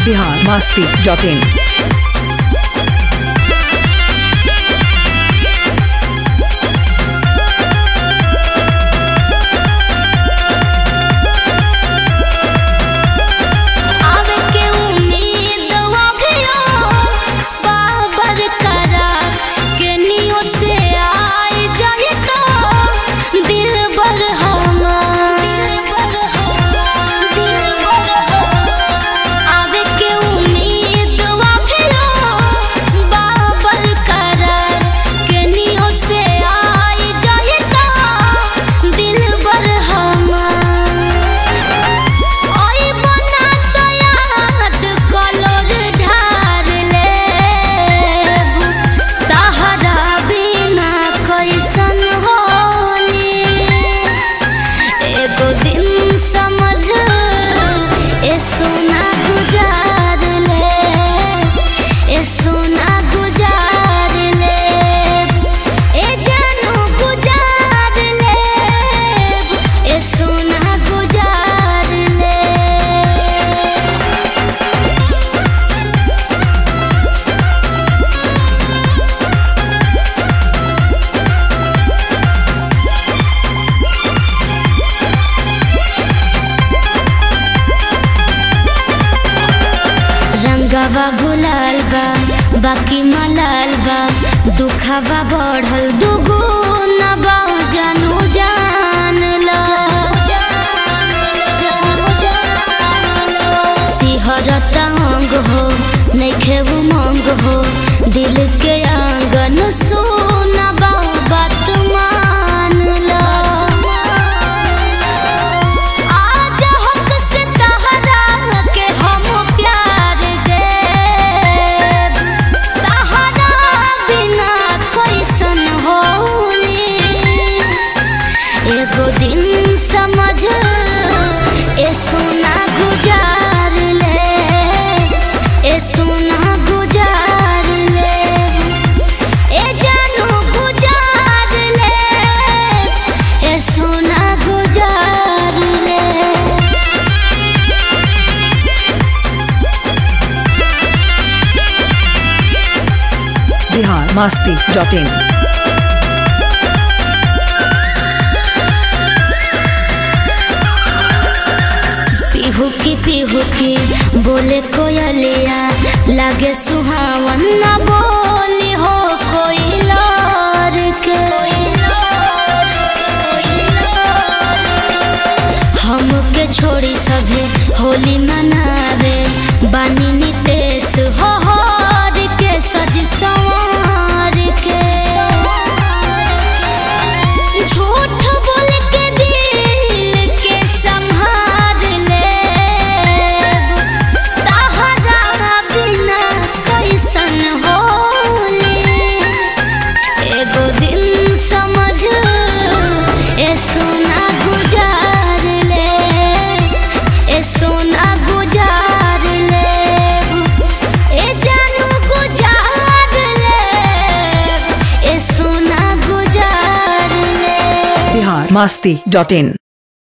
Bihar Masti dot in आवे के उम्मीद अभियो बाबर करा के नियो से आई जाए तो दिल बर आवे के उम्मीद अभियो बाबर करा के नियो से आई जाए तो दिल बर हमार ओई बना तो याद कलोर ढार लेब तहरा बिना कैसन होली एगो दिन समझ ए सोना गुजार ले ए सोना गुजार ले ए जानू गुजार ले ए सोना गुजार ले रंगवा गुलाल बा बाकी मलाल बा दुखवा बढ़ल दुगो नबा जानू जान ला सिहरत अंग हो नैखे उमंग हो दिल के आंगन सोनबा बात मान ला आज हक से तहरा के हम प्यार देब तहरा बिना कैसन होली एगो दिन समझ ए सोना गुजार ले ए सोना गुजार ले ए जानू गुजार ले ए सोना गुजार ले बिहार मस्ती डॉट इन पिहू की पिहू की बोले कोयलिया लागे सुहावन न बोली हो कोई लार के हमके छोड़ी सभे होली मनावे बानी नितेश हो हार के सज संवार के झूठ बोल के दिल के संभाल ले तहरा बिना कैसन होली एगो दिन समझ ए सोना गुजार ले ए सोना गुजार ले ए जानू गुजार ले ए सोना गुजार ले बिहार मस्ती डॉट इन